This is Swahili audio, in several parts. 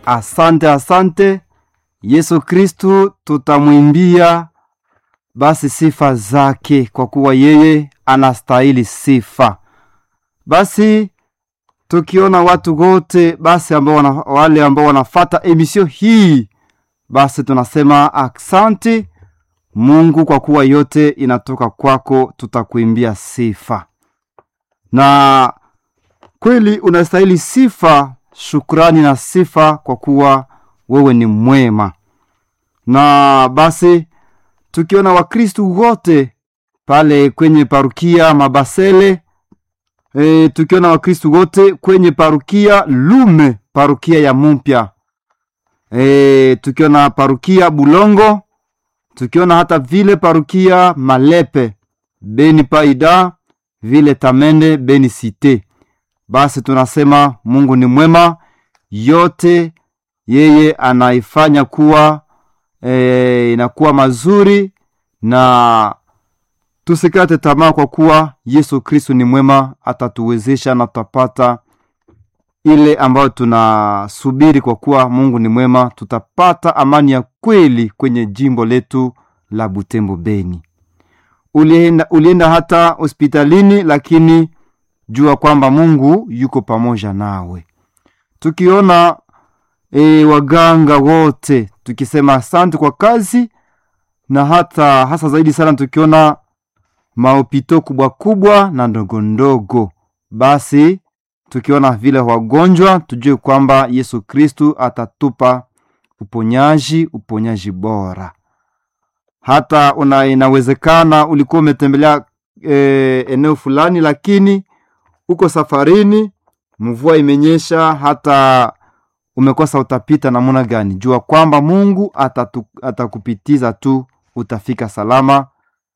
asante asante yesu kristu tutamwimbia basi sifa zake kwa kuwa yeye anastahili sifa basi tukiona watu wote basi ambao wana, wale ambao wanafata emisio hii basi tunasema asante mungu kwa kuwa yote inatoka kwako tutakuimbia sifa na kweli unastahili sifa shukrani na sifa kwa kuwa wewe ni mwema na basi tukiona wakristu wote pale kwenye parukia mabasele e, tukiona wakristu wote kwenye parukia lume parukia ya mumpya e, tukiona parukia bulongo tukiona hata vile parukia malepe beni paida vile tamende beni site basi tunasema mungu ni mwema yote yeye anaifanya kuwa e, inakuwa mazuri na tusikate tamaa kwa kuwa yesu kristu ni mwema atatuwezesha na tutapata ile ambayo tunasubiri kwa kuwa mungu ni mwema tutapata amani ya kweli kwenye jimbo letu la butembo beni ulienda, ulienda hata hospitalini lakini jua kwamba mungu yuko pamoja nawe tukiona e, waganga wote tukisema asante kwa kazi na hata hasa zaidi sana tukiona maopito kubwa kubwa na ndogo ndogo basi tukiona vile wagonjwa tujue kwamba yesu kristu atatupa uponyaji uponyaji bora hata una, inawezekana ulikuwa umetembelea e, eneo fulani lakini uko safarini mvua imenyesha hata umekosa utapita namuna gani jua kwamba mungu atatu, atakupitiza tu utafika salama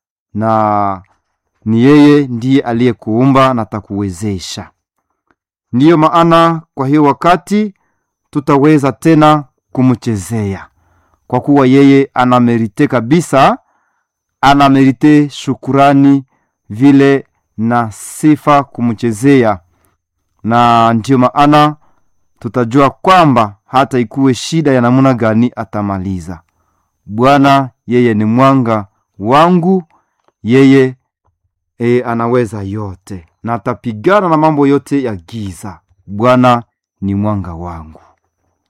na ni yeye ndiye aliyekuumba na atakuwezesha ndiyo maana kwa hiyo wakati tutaweza tena kumchezea kwa kuwa yeye anamerite kabisa anamerite shukurani vile na sifa kumchezea na ndiyo maana tutajua kwamba hata ikuwe shida ya namuna gani atamaliza bwana yeye ni mwanga wangu yeye e, anaweza yote na atapigana na mambo yote ya giza bwana ni mwanga wangu